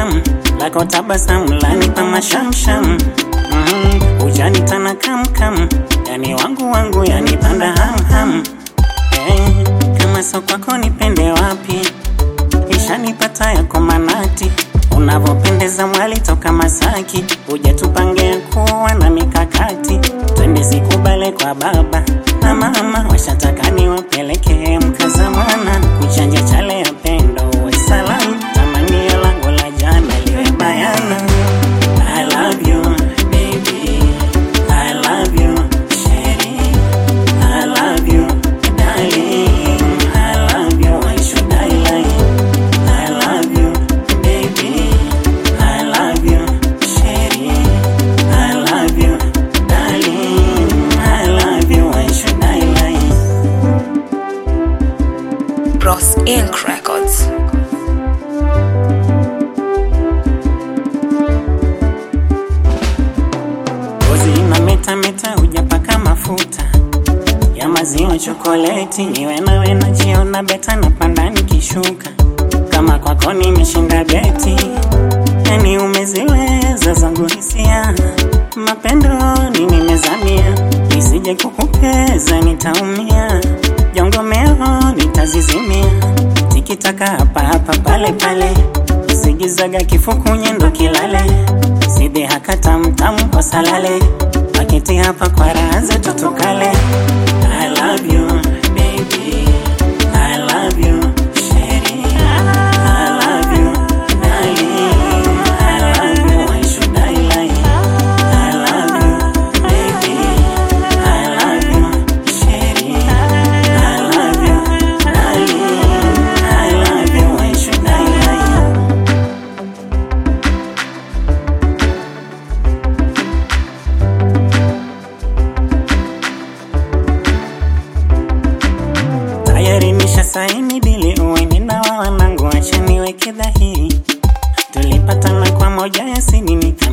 tam lako tabasamu lanipa mashamsham mm, ujanitana kamkam yani wangu wangu yanipanda hamham eh, kama so kwako nipende wapi ishanipata yako manati unavyopendeza mwali toka Masaki, uje tupange kuwa na mikakati, twende sikubale kwa baba na mama, washataka niwapeleke mkaza mwana kuchanja chale ya pendo, uwe salamu, tamanio langu la jana liwe bayana. I love you baby, I love you sheri, I love you darling, I love you, why should I lie? I love you, baby. I love you, Sherry. I love you, darling. I love you. Why should I lie? Bros Inc. Records. Ngozi ina meta meta, hujapaka mafuta ya maziwa chokoleti. Niwe nawe najiona beta, napanda nikishuka, kama kwako nimeshinda beti. Yani umeziweza zangu hisia, mapendoni nimezamia, nisije kukupeza nitaumia, jongomeo nitazizimia, tikitaka hapa hapa pale pale, zigizaga kifuku nyendo kilale, side haka tamtamu kwa salale, paketi hapa kwa raha zetu tukale. I love you baby, I love you sheri, I love you darling, I love you why should I lie? I love you baby, I love you sheri, I love you darling, I love you why should I lie? tayari nisha saini dili uweni na wa wanangu, acha niweke dhahiri, tulipatana kwa moja ya sini nika